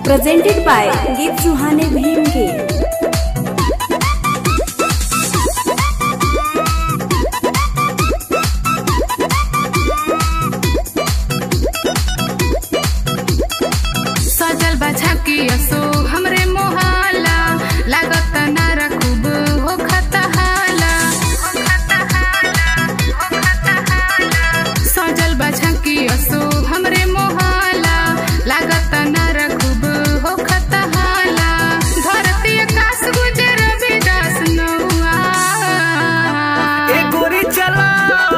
presented by गीत सुहाने भीम के सजल बछा के असो हमरे मोहाला लागत ना रखूब हो खतहाला सजल बछा के असो हमरे मोहाला लागत ना रखूब हो खतहाला धरती आकाश गुजर विदास नौआ ए गोरी चला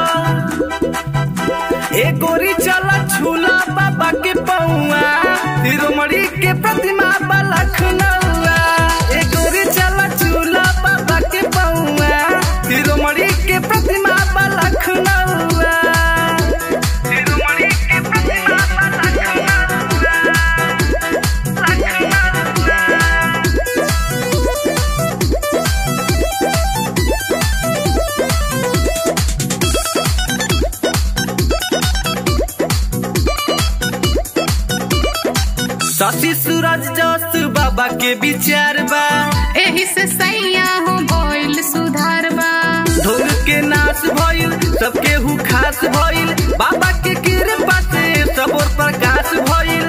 ए गोरी चला झूला बाबा के पौआ तिरुमड़ी के प्रतिमा बा लखनऊआ ए गोरी चला झूला बाबा के पौआ तिरुमड़ी के प्रतिमा बा लखनऊआ तिरुमड़ी के प्रतिमा बा लखनऊआ लखनऊआ शशि सूरज जस बाबा के विचार बा एही से सैया हो भइल सुधारबा ढोंग के नाश भइल सबके हु खास भइल बाबा के कृपा से सब और प्रकाश भइल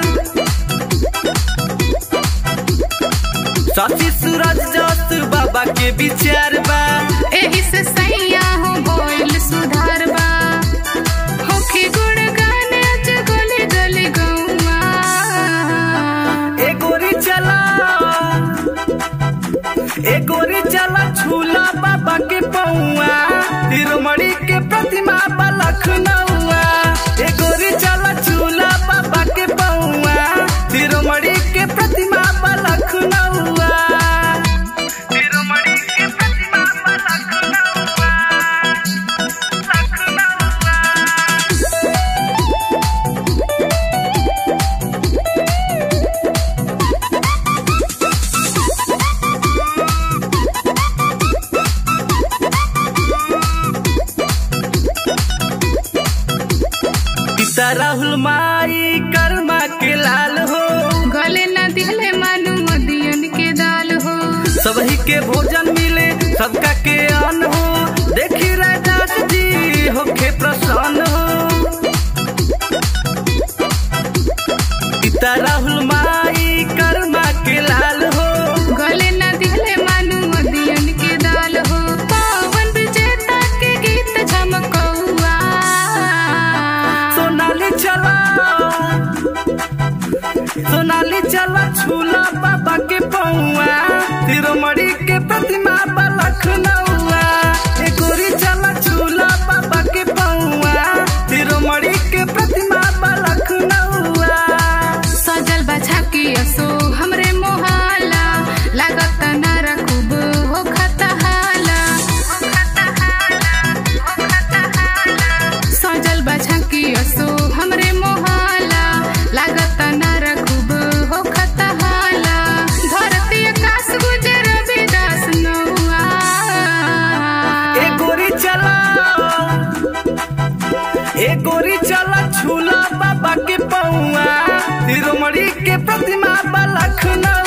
शशि सूरज जस बाबा के विचार बा एही से सैया हो भइल सुधारबा होखी गुणगान अज गली गली गौआ ए गोरी चला ए गोरी चला झूला बाबा के पौआ तिरुमड़ी के प्रतिमा बा लखनऊआ ए गोरी चला झूला बाबा के पौआ तिरुमड़ी के प्रतिमा बा लखनऊआ तिरुमड़ी के प्रतिमा बा लखनऊआ लखनऊआ पिता राहुल माई कर्मा के लाल हो गले न दिले मानु मदियन के दाल हो सबही के भोजन मिले सबका के अन्न हो देखी राजात जी होखे प्रसन्न हो पिता राहुल माई कर्मा के लाल हो गले न दिले मानु मदियन के दाल हो पवन विजेता के गीत झमकौआ सोनाली चला सोनाली चला झूला बाबा के पौआ तिरुमड़ी के प्रतिमा बा लखनऊआ ए गोरी चला झूला बाबा के पौआ तिरुमड़ी के प्रतिमा बा लखनऊआ सजल बछा के असो हमरे मोहाला लागत ना रखूब हो खतहाला सजल बछा के असो हमरे मोहाला लागत ना रखूब हो खतहाला धरती आकाश गुजर विदास नौआ ए गोरी चला ए गोरी चला झूला बाबा के पौआ तिरुमड़ी के प्रतिमा बा लखनऊ